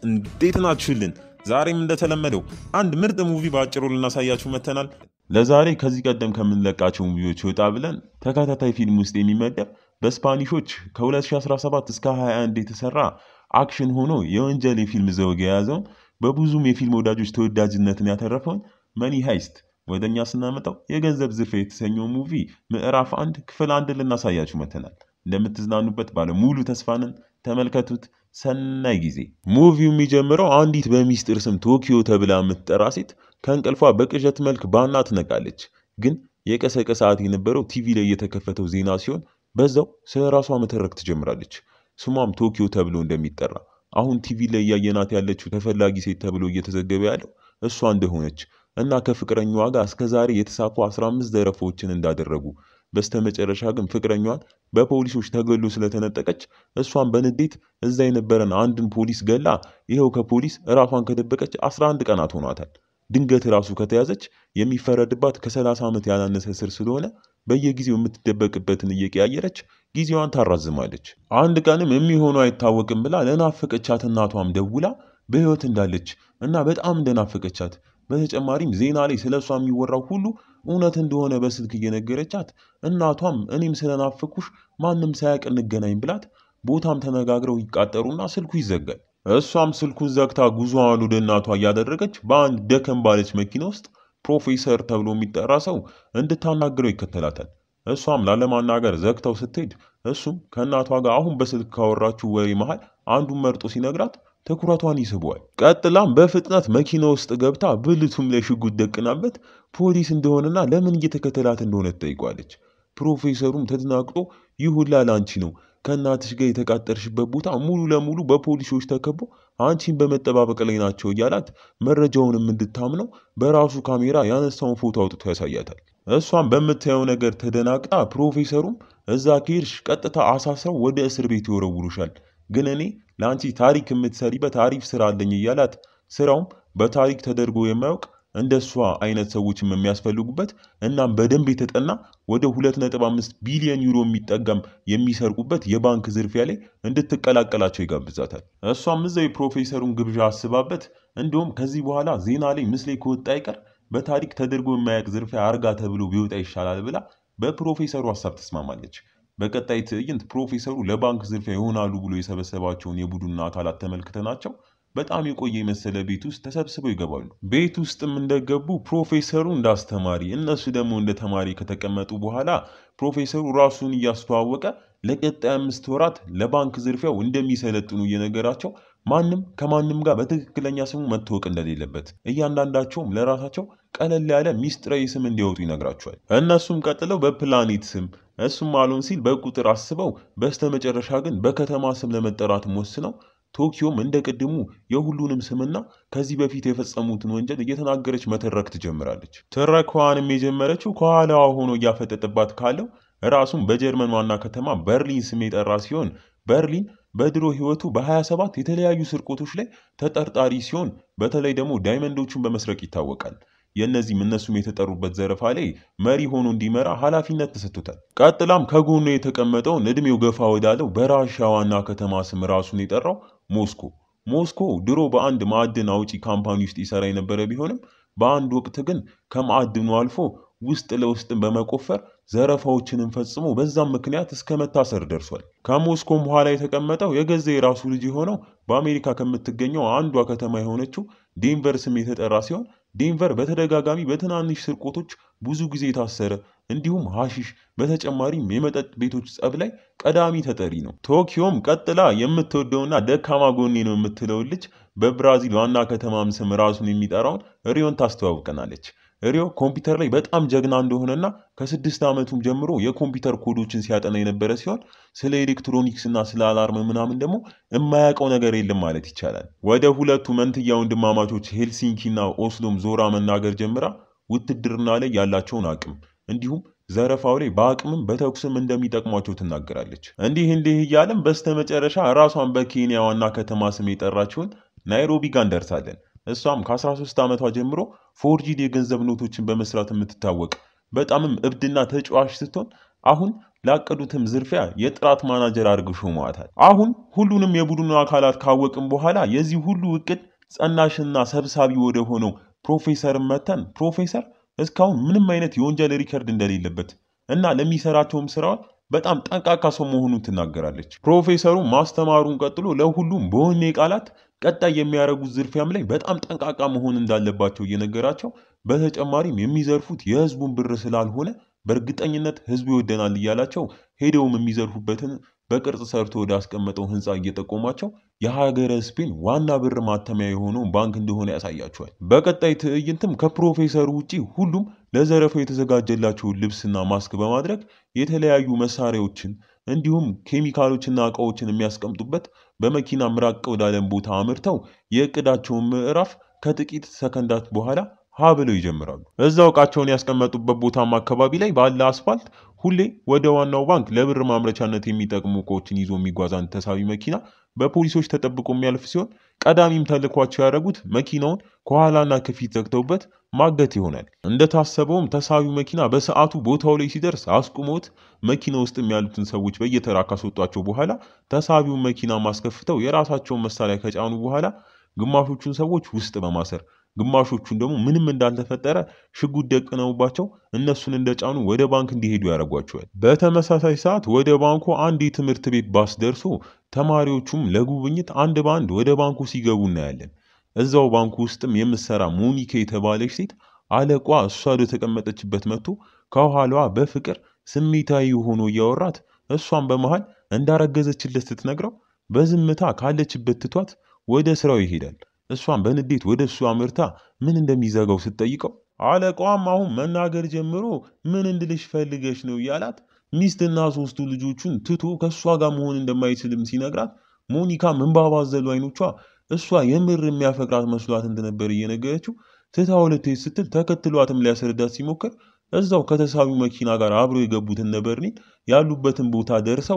እንዴት ናችሁልን? ዛሬም እንደተለመደው አንድ ምርጥ ሙቪ በአጭሩ ልናሳያችሁ መጥተናል። ለዛሬ ከዚህ ቀደም ከምንለቃቸው ሙቪዎች ወጣ ብለን ተከታታይ ፊልም ውስጥ የሚመደብ በስፓኒሾች ከ2017 እስከ 21 የተሰራ አክሽን ሆኖ የወንጀል የፊልም ዘውግ የያዘውን በብዙም የፊልም ወዳጆች ተወዳጅነትን ያተረፈውን መኒ ሃይስት ወደ እኛ ስናመጣው የገንዘብ ዝርፊያ የተሰኘው ሙቪ ምዕራፍ አንድ ክፍል አንድ ልናሳያችሁ መጥተናል። እንደምትዝናኑበት ባለ ሙሉ ተስፋንን ተመልከቱት። ሰናይ ጊዜ። ሙቪው የሚጀምረው አንዲት በሚስጥር ስም ቶኪዮ ተብላ የምትጠራ ሴት ከእንቅልፏ በቅዠት መልክ ባና ትነቃለች። ግን የቀሰቀሳት የነበረው ቲቪ ላይ የተከፈተው ዜና ሲሆን በዛው ስለ ራሷ መተረክ ትጀምራለች። ስሟም ቶኪዮ ተብሎ እንደሚጠራ አሁን ቲቪ ላይ እያየናት ያለችው ተፈላጊ ሴት ተብሎ እየተዘገበ ያለው እሷ እንደሆነች እና ከፍቅረኛዋ ጋር እስከዛሬ የተሳኩ 15 ዘረፎችን እንዳደረጉ በስተመጨረሻ ግን ፍቅረኛዋን በፖሊሶች ተገሎ ስለተነጠቀች እሷን በንዴት እዛ የነበረን አንድን ፖሊስ ገላ ይኸው ከፖሊስ እራሷን ከደበቀች 11 ቀናት ሆኗታል። ድንገት ራሱ ከተያዘች የሚፈረድባት ከ30 ዓመት ያላነሰ ስር ስለሆነ በየጊዜው የምትደበቅበትን እየቀያየረች ጊዜዋን ታራዝማለች። አንድ ቀንም የሚሆኑ አይታወቅም ብላ ለናፈቀቻት እናቷም ደውላ በሕይወት እንዳለች እና በጣም እንደናፈቀቻት በተጨማሪም ዜና ላይ ስለ እሷ የሚወራው ሁሉ እውነት እንደሆነ በስልክ እየነገረቻት እናቷም እኔም ስለናፈኩሽ ማንም ሳያውቅ እንገናኝ ብላት ቦታም ተነጋግረው ይቃጠሩና ስልኩ ይዘጋል። እሷም ስልኩን ዘግታ ጉዞዋን ወደ እናቷ እያደረገች በአንድ ደከም ባለች መኪና ውስጥ ፕሮፌሰር ተብሎ የሚጠራ ሰው እንድታናግረው ይከተላታል። እሷም ላለማናገር ዘግተው ስትሄድ እሱም ከእናቷ ጋር አሁን በስልክ ካወራችው ወሬ መሃል አንዱን መርጦ ሲነግራት ትኩረቷን ይስበዋል። ቀጥላም በፍጥነት መኪና ውስጥ ገብታ ብልቱም ላይ ሽጉጥ ደቅናበት ፖሊስ እንደሆነና ለምን እየተከተላት እንደሆነ ትጠይቋለች። ፕሮፌሰሩም ተደናግጦ ይህ ሁላ ላንቺ ነው፣ ከእናትሽ ጋር የተቃጠርሽበት ቦታ ሙሉ ለሙሉ በፖሊሶች ተከቦ አንቺን በመጠባበቅ ላይ ናቸው እያላት መረጃውንም እንድታምነው በራሱ ካሜራ ያነሳውን ፎቶ አውጥቶ ያሳያታል። እሷም በምታየው ነገር ተደናግጣ ፕሮፌሰሩም እዛ ከሄድሽ ቀጥታ አሳስረው ወደ እስር ቤት ይወረውሩሻል ግን እኔ ለአንቺ ታሪክ የምትሰሪበት አሪፍ ስራ አለኝ እያላት ስራውም በታሪክ ተደርጎ የማያውቅ እንደ እሷ አይነት ሰዎችም የሚያስፈልጉበት እናም በደንብ የተጠና ወደ 2.5 ቢሊዮን ዩሮ የሚጠጋም የሚሰርቁበት የባንክ ዝርፊያ ላይ እንድትቀላቀላቸው ይጋብዛታል። እሷም እዛው የፕሮፌሰሩን ግብዣ አስባበት እንዲሁም ከዚህ በኋላ ዜና ላይ ምስሌ ከወጣ አይቀር በታሪክ ተደርጎ የማያውቅ ዝርፊያ አርጋ ተብሎ ቢወጣ ይሻላል ብላ በፕሮፌሰሩ ሀሳብ ተስማማለች። በቀጣይ ትዕይንት ፕሮፌሰሩ ለባንክ ዝርፊያ ይሆናሉ ብሎ የሰበሰባቸውን የቡድን አካላት ተመልክተናቸው በጣም የቆየ የመሰለ ቤት ውስጥ ተሰብስበው ይገባሉ። ቤት ውስጥም እንደገቡ ፕሮፌሰሩ እንደ አስተማሪ፣ እነሱ ደግሞ እንደ ተማሪ ከተቀመጡ በኋላ ፕሮፌሰሩ ራሱን እያስተዋወቀ ለቀጣይ አምስት ወራት ለባንክ ዝርፊያው እንደሚሰለጥኑ እየነገራቸው ማንም ከማንም ጋር በትክክለኛ ስሙ መታወቅ እንደሌለበት እያንዳንዳቸውም ለራሳቸው ቀለል ያለ ሚስጥራዊ ስም እንዲያወጡ ይነግራቸዋል። እነሱም ቀጥለው በፕላኔት ስም እሱም አልሆን ሲል በቁጥር አስበው በስተመጨረሻ ግን በከተማ ስም ለመጠራትም ወስነው ቶኪዮም እንደ ቅድሙ የሁሉንም ስምና ከዚህ በፊት የፈጸሙትን ወንጀል እየተናገረች መተረክ ትጀምራለች። ትረካዋንም የጀመረችው ከኋላዋ ሆኖ እያፈጠጠባት ካለው ራሱም በጀርመን ዋና ከተማ በርሊን ስም የጠራ ሲሆን በርሊን በድሮ ሕይወቱ በ27 የተለያዩ ስርቆቶች ላይ ተጠርጣሪ ሲሆን በተለይ ደግሞ ዳይመንዶቹን በመስረቅ ይታወቃል። የእነዚህም እነሱም የተጠሩበት ዘረፋ ላይ መሪ ሆኖ እንዲመራ ኃላፊነት ተሰጥቶታል። ቀጥላም ከጎኑ የተቀመጠውን እድሜው ገፋ ወዳለው በራሻ ዋና ከተማ ስም ራሱን የጠራው ሞስኮ። ሞስኮ ድሮ በአንድ ማዕድን አውጪ ካምፓኒ ውስጥ ይሰራ የነበረ ቢሆንም በአንድ ወቅት ግን ከማዕድኑ አልፎ ውስጥ ለውስጥን በመቆፈር ዘረፋዎችንም ፈጽሞ በዛም ምክንያት እስከ መታሰር ደርሷል። ከሞስኮም በኋላ የተቀመጠው የገዛ የራሱ ልጅ የሆነው በአሜሪካ ከምትገኘው አንዷ ከተማ የሆነችው ዴንቨር ስም የተጠራ ሲሆን ዴንቨር በተደጋጋሚ በትናንሽ ስርቆቶች ብዙ ጊዜ የታሰረ እንዲሁም ሐሺሽ በተጨማሪም የመጠጥ ቤቶች ጸብ ላይ ቀዳሚ ተጠሪ ነው። ቶኪዮም ቀጥላ የምትወደውና ደካማ ጎኔ ነው የምትለውን ልጅ በብራዚል ዋና ከተማም ስም ራሱን የሚጠራውን ሪዮን ታስተዋውቀናለች። ሪዮ ኮምፒውተር ላይ በጣም ጀግና እንደሆነና ከስድስት ዓመቱም ጀምሮ የኮምፒውተር ኮዶችን ሲያጠና የነበረ ሲሆን ስለ ኤሌክትሮኒክስ እና ስለ አላርም ምናምን ደግሞ የማያውቀው ነገር የለም ማለት ይቻላል። ወደ ሁለቱ መንትያ ወንድማማቾች ሄልሲንኪ እና ኦስሎም ዞራ መናገር ጀምራ ውትድርና ላይ ያላቸውን አቅም እንዲሁም ዘረፋው ላይ በአቅምም በተኩስም እንደሚጠቅሟቸው ትናገራለች። እንዲህ እንዲህ እያለም በስተመጨረሻ ራሷን በኬንያ ዋና ከተማ ስም የጠራችውን ናይሮቢ ጋር እንደርሳለን። እሷም ከ13 ዓመቷ ጀምሮ ፎርጂድ የገንዘብ ኖቶችን በመስራት የምትታወቅ በጣምም እብድና ተጫዋች ስትሆን አሁን ላቀዱትም ዝርፊያ የጥራት ማናጀር አድርገው ሾመዋታል። አሁን ሁሉንም የቡድኑ አካላት ካወቅም በኋላ የዚህ ሁሉ እቅድ ጸናሽና ሰብሳቢ ወደ ሆነው ፕሮፌሰር መተን ፕሮፌሰር እስካሁን ምንም አይነት የወንጀል ሪከርድ እንደሌለበት እና ለሚሰራቸውም ስራዎች በጣም ጠንቃቃ ሰው መሆኑን ትናገራለች። ፕሮፌሰሩ ማስተማሩን ቀጥሎ ለሁሉም በወኔ ቃላት ቀጣይ የሚያደርጉት ዝርፊያም ላይ በጣም ጠንቃቃ መሆን እንዳለባቸው እየነገራቸው በተጨማሪም የሚዘርፉት የህዝቡን ብር ስላልሆነ በእርግጠኝነት ህዝቡ ይወደናል እያላቸው ሄደውም የሚዘርፉበትን በቅርጽ ሰርቶ ወደ አስቀመጠው ህንፃ እየጠቆማቸው የሀገረ ስፔን ዋና ብር ማተሚያ የሆነው ባንክ እንደሆነ ያሳያቸዋል። በቀጣይ ትዕይንትም ከፕሮፌሰሩ ውጪ ሁሉም ለዘረፋው የተዘጋጀላቸውን ልብስና ማስክ በማድረግ የተለያዩ መሳሪያዎችን እንዲሁም ኬሚካሎችና እቃዎችን የሚያስቀምጡበት በመኪና ምራቅ ወዳለን ቦታ አምርተው የእቅዳቸውን ምዕራፍ ከጥቂት ሰከንዳት በኋላ ሀ ብለው ይጀምራሉ። እዛው እቃቸውን ያስቀመጡበት ቦታም አካባቢ ላይ ባለ አስፋልት ሁሌ ወደ ዋናው ባንክ ለብር ማምረቻነት የሚጠቅሙ እቃዎችን ይዞ የሚጓዝ አንድ ተሳቢ መኪና በፖሊሶች ተጠብቆ የሚያልፍ ሲሆን ቀዳሚም ተልኳቸው ያደረጉት መኪናውን ከኋላና ከፊት ዘግተውበት ማገት ይሆናል። እንደታሰበውም ተሳቢው መኪና በሰዓቱ ቦታው ላይ ሲደርስ አስቁሞት መኪና ውስጥም ያሉትን ሰዎች በየተራ ካስወጧቸው በኋላ ተሳቢውን መኪና ማስከፍተው የራሳቸውን መሳሪያ ከጫኑ በኋላ ግማሾቹን ሰዎች ውስጥ በማሰር ግማሾቹን ደግሞ ምንም እንዳልተፈጠረ ሽጉጥ ደቅነውባቸው እነሱን እንደጫኑ ወደ ባንክ እንዲሄዱ ያደርጓቸዋል። በተመሳሳይ ሰዓት ወደ ባንኩ አንድ የትምህርት ቤት ባስ ደርሶ ተማሪዎቹም ለጉብኝት አንድ በአንድ ወደ ባንኩ ሲገቡ እናያለን። እዛው ባንኩ ውስጥም የምትሰራ ሞኒካ የተባለች ሴት አለቋ እሷ ወደ ተቀመጠችበት መጥቶ ከኋላዋ በፍቅር ስሜታዊ ሆኖ እያወራት እሷን በመሃል እንዳረገዘችለት ስትነግረው በዝምታ ካለችበት ትቷት ወደ ስራው ይሄዳል። እሷን በንዴት ወደ እሱ አምርታ ምን እንደሚዘጋው ስትጠይቀው አለቃዋም አሁን መናገር ጀምሮ ምን እንድልሽ ፈልገሽ ነው እያላት ሚስትና ሶስቱ ልጆቹን ትቶ ከእሷ ጋር መሆን እንደማይችልም ሲነግራት ሞኒካ እንባ ባዘሉ አይኖቿ እሷ የምር የሚያፈቅራት መስሏት እንደነበር እየነገረችው ትታው ልትሄድ ስትል ተከትሏትም ሊያስረዳት ሲሞክር እዛው ከተሳቢው መኪና ጋር አብረው የገቡትን ነበርኔን ያሉበትን ቦታ ደርሰው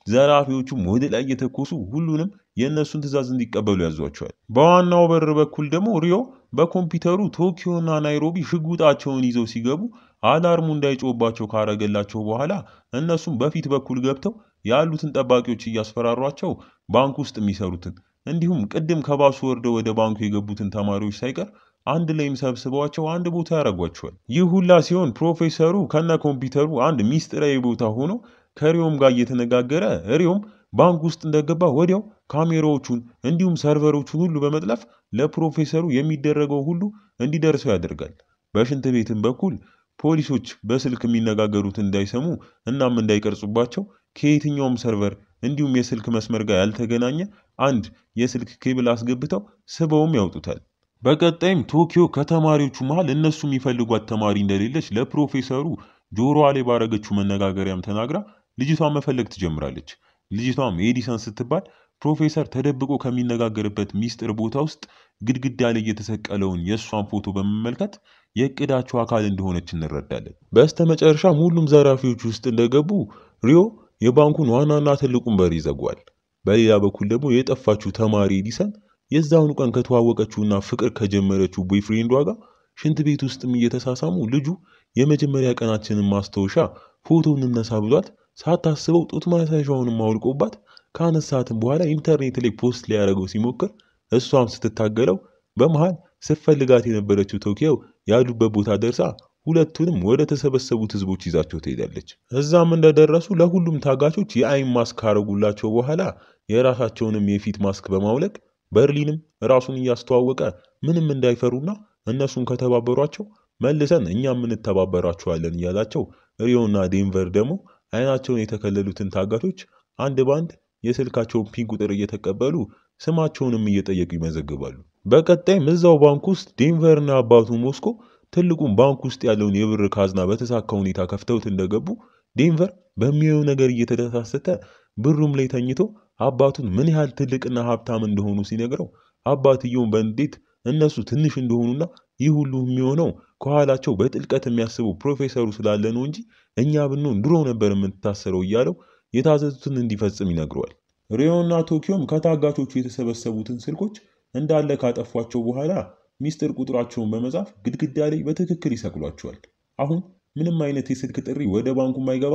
ዘራፊዎቹም ወደ ላይ እየተኮሱ ሁሉንም የእነሱን ትዕዛዝ እንዲቀበሉ ያዟቸዋል። በዋናው በር በኩል ደግሞ ሪዮ በኮምፒውተሩ ቶኪዮና ናይሮቢ ሽጉጣቸውን ይዘው ሲገቡ አላርሙ እንዳይጮባቸው ካረገላቸው በኋላ እነሱም በፊት በኩል ገብተው ያሉትን ጠባቂዎች እያስፈራሯቸው ባንክ ውስጥ የሚሰሩትን እንዲሁም ቅድም ከባሱ ወርደው ወደ ባንኩ የገቡትን ተማሪዎች ሳይቀር አንድ ላይም ሰብስበዋቸው አንድ ቦታ ያደርጓቸዋል። ይህ ሁላ ሲሆን ፕሮፌሰሩ ከነ ኮምፒውተሩ አንድ ሚስጥራዊ ቦታ ሆኖ ከሪዮም ጋር እየተነጋገረ ሪዮም ባንክ ውስጥ እንደገባ ወዲያው ካሜራዎቹን እንዲሁም ሰርቨሮቹን ሁሉ በመጥለፍ ለፕሮፌሰሩ የሚደረገው ሁሉ እንዲደርሰው ያደርጋል። በሽንት ቤትም በኩል ፖሊሶች በስልክ የሚነጋገሩትን እንዳይሰሙ እናም እንዳይቀርጹባቸው ከየትኛውም ሰርቨር እንዲሁም የስልክ መስመር ጋር ያልተገናኘ አንድ የስልክ ኬብል አስገብተው ስበውም ያውጡታል። በቀጣይም ቶኪዮ ከተማሪዎቹ መሃል እነሱ የሚፈልጓት ተማሪ እንደሌለች ለፕሮፌሰሩ ጆሮዋ ላይ ባረገችው መነጋገሪያም ተናግራ ልጅቷን መፈለግ ትጀምራለች። ልጅቷም ኤዲሰን ስትባል ፕሮፌሰር ተደብቆ ከሚነጋገርበት ሚስጥር ቦታ ውስጥ ግድግዳ ላይ የተሰቀለውን የእሷን ፎቶ በመመልከት የእቅዳቸው አካል እንደሆነች እንረዳለን። በስተመጨረሻም ሁሉም ዘራፊዎች ውስጥ እንደገቡ ሪዮ የባንኩን ዋናና ትልቁን በር ይዘጓል። በሌላ በኩል ደግሞ የጠፋችው ተማሪ ኤዲሰን የዛውኑ ቀን ከተዋወቀችውና ፍቅር ከጀመረችው ቦይፍሬንዷ ጋር ሽንት ቤት ውስጥም እየተሳሳሙ ልጁ የመጀመሪያ ቀናችንን ማስታወሻ ፎቶ እንነሳ ብሏት ሳታስበው ጡት ማሳሻውንም አውልቆባት ከአነሳትም በኋላ ኢንተርኔት ላይ ፖስት ሊያደርገው ሲሞክር እሷም ስትታገለው በመሃል ስትፈልጋት የነበረችው ቶኪዮ ያሉበት ቦታ ደርሳ ሁለቱንም ወደ ተሰበሰቡት ህዝቦች ይዛቸው ትሄዳለች። እዛም እንደደረሱ ለሁሉም ታጋቾች የአይን ማስክ ካረጉላቸው በኋላ የራሳቸውንም የፊት ማስክ በማውለቅ በርሊንም ራሱን እያስተዋወቀ ምንም እንዳይፈሩና እነሱን ከተባበሯቸው መልሰን እኛም እንተባበራቸዋለን እያላቸው ሪዮና ዴንቨር ደግሞ አይናቸውን የተከለሉትን ታጋቾች አንድ ባንድ የስልካቸውን ፒን ቁጥር እየተቀበሉ ስማቸውንም እየጠየቁ ይመዘግባሉ። በቀጣይም እዛው ባንክ ውስጥ ዴንቨርና አባቱ ሞስኮ ትልቁን ባንክ ውስጥ ያለውን የብር ካዝና በተሳካ ሁኔታ ከፍተውት እንደገቡ ዴንቨር በሚያየው ነገር እየተደሳሰተ ብሩም ላይ ተኝቶ አባቱን ምን ያህል ትልቅና ሀብታም እንደሆኑ ሲነግረው አባትየውን በንዴት እነሱ ትንሽ እንደሆኑና ይህ ሁሉ የሚሆነው ከኋላቸው በጥልቀት የሚያስበው ፕሮፌሰሩ ስላለ ነው እንጂ እኛ ብንሆን ድሮ ነበር የምንታሰረው እያለው የታዘዙትን እንዲፈጽም ይነግረዋል። ሪዮና ቶኪዮም ከታጋቾቹ የተሰበሰቡትን ስልኮች እንዳለ ካጠፏቸው በኋላ ሚስጥር ቁጥራቸውን በመጻፍ ግድግዳ ላይ በትክክል ይሰቅሏቸዋል። አሁን ምንም አይነት የስልክ ጥሪ ወደ ባንኩም አይገባም፣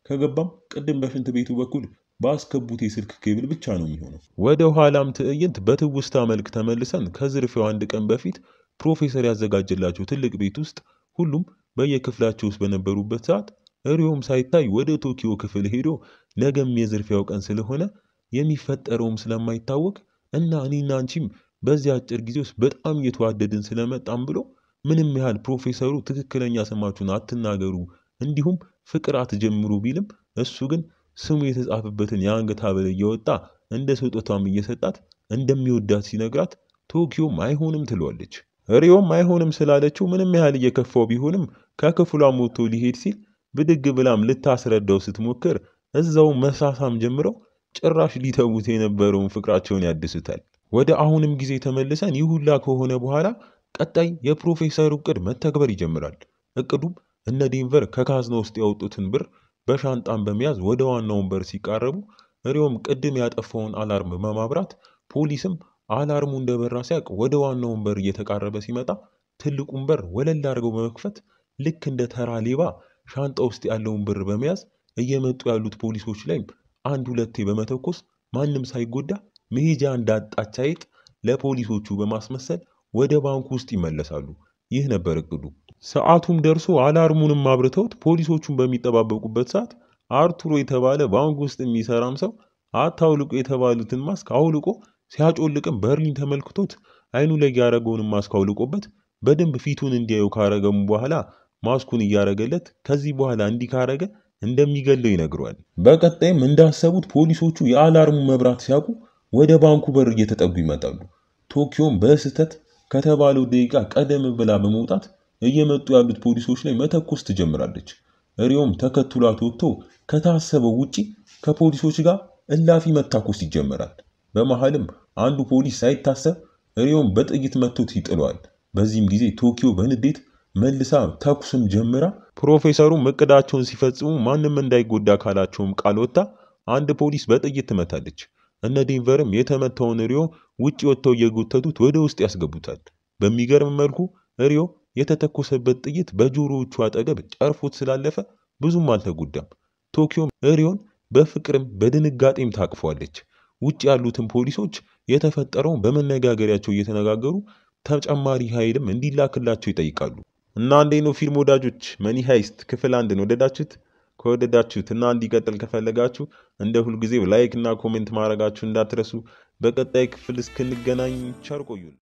ከገባም ቅድም በሽንት ቤቱ በኩል ባስገቡት የስልክ ኬብል ብቻ ነው የሚሆነው። ወደ ኋላም ትዕይንት በትውስታ መልክ ተመልሰን ከዝርፊያው አንድ ቀን በፊት ፕሮፌሰር ያዘጋጀላቸው ትልቅ ቤት ውስጥ ሁሉም በየክፍላቸው ውስጥ በነበሩበት ሰዓት ሪዮም ሳይታይ ወደ ቶኪዮ ክፍል ሄዶ ነገም የዝርፊያው ቀን ስለሆነ የሚፈጠረውም ስለማይታወቅ እና እኔና አንቺም በዚህ አጭር ጊዜ ውስጥ በጣም እየተዋደድን ስለመጣም ብሎ ምንም ያህል ፕሮፌሰሩ ትክክለኛ ስማችሁን አትናገሩ እንዲሁም ፍቅር አትጀምሩ ቢልም እሱ ግን ስሙ የተጻፈበትን የአንገት ሐብል እየወጣ እንደ ስጦታም እየሰጣት እንደሚወዳት ሲነግራት ቶኪዮም አይሆንም ትለዋለች። ሪዮም አይሆንም ስላለችው ምንም ያህል እየከፋው ቢሆንም ከክፍሏም ወጥቶ ሊሄድ ሲል ብድግ ብላም ልታስረዳው ስትሞክር እዛው መሳሳም ጀምረው ጭራሽ ሊተዉት የነበረውን ፍቅራቸውን ያድሱታል። ወደ አሁንም ጊዜ ተመልሰን ይህ ሁላ ከሆነ በኋላ ቀጣይ የፕሮፌሰሩ እቅድ መተግበር ይጀምራል። እቅዱም እነ ዴንቨር ከካዝና ውስጥ ያወጡትን ብር በሻንጣን በመያዝ ወደ ዋናውን በር ሲቃረቡ ሪዮም ቅድም ያጠፋውን አላርም በማብራት ፖሊስም አላርሙ እንደበራ ሲያውቅ ወደ ዋናውን በር እየተቃረበ ሲመጣ ትልቁን በር ወለል አድርገው በመክፈት ልክ እንደ ተራ ሌባ ሻንጣ ውስጥ ያለውን ብር በመያዝ እየመጡ ያሉት ፖሊሶች ላይም አንድ ሁለቴ በመተኮስ ማንም ሳይጎዳ መሄጃ እንዳጣች አይጥ ለፖሊሶቹ በማስመሰል ወደ ባንኩ ውስጥ ይመለሳሉ። ይህ ነበር እቅዱ። ሰዓቱም ደርሶ አላርሙንም አብርተውት ፖሊሶቹን በሚጠባበቁበት ሰዓት አርቱሮ የተባለ ባንክ ውስጥ የሚሰራም ሰው አታውልቁ የተባሉትን ማስክ አውልቆ ሲያጮልቅም በርሊን ተመልክቶት አይኑ ላይ ያደረገውንም ማስክ አውልቆበት በደንብ ፊቱን እንዲያዩ ካረገሙ በኋላ ማስኩን እያረገለት ከዚህ በኋላ እንዲህ ካረገ እንደሚገለው ይነግረዋል። በቀጣይም እንዳሰቡት ፖሊሶቹ የአላርሙ መብራት ሲያውቁ ወደ ባንኩ በር እየተጠጉ ይመጣሉ። ቶኪዮም በስህተት ከተባለው ደቂቃ ቀደም ብላ በመውጣት እየመጡ ያሉት ፖሊሶች ላይ መተኮስ ትጀምራለች። ሪዮም ተከትሏት ወጥቶ ከታሰበው ውጪ ከፖሊሶች ጋር እላፊ መታኮስ ይጀመራል። በመሃልም አንዱ ፖሊስ ሳይታሰብ ሪዮም በጥይት መቶት ይጥለዋል። በዚህም ጊዜ ቶኪዮ በንዴት መልሳ ተኩስም ጀምራ ፕሮፌሰሩም እቅዳቸውን ሲፈጽሙ ማንም እንዳይጎዳ ካላቸውም ቃል ወጥታ አንድ ፖሊስ በጥይት ትመታለች። እነ ዴንቨርም የተመታውን ሪዮ ውጭ ወጥተው እየጎተቱት ወደ ውስጥ ያስገቡታል። በሚገርም መልኩ ሪዮ የተተኮሰበት ጥይት በጆሮዎቹ አጠገብ ጨርፎት ስላለፈ ብዙም አልተጎዳም። ቶኪዮም ሪዮን በፍቅርም በድንጋጤም ታቅፏለች። ውጭ ያሉትን ፖሊሶች የተፈጠረውን በመነጋገሪያቸው እየተነጋገሩ ተጨማሪ ኃይልም እንዲላክላቸው ይጠይቃሉ። እና እንዴት ነው ፊልም ወዳጆች? መኒ ሃይስት ክፍል አንድን ወደዳችሁት? ከወደዳችሁት እና እንዲቀጥል ከፈለጋችሁ እንደ ሁልጊዜው ላይክ እና ኮሜንት ማድረጋችሁ እንዳትረሱ። በቀጣይ ክፍል እስክንገናኝ ቸር ቆዩን።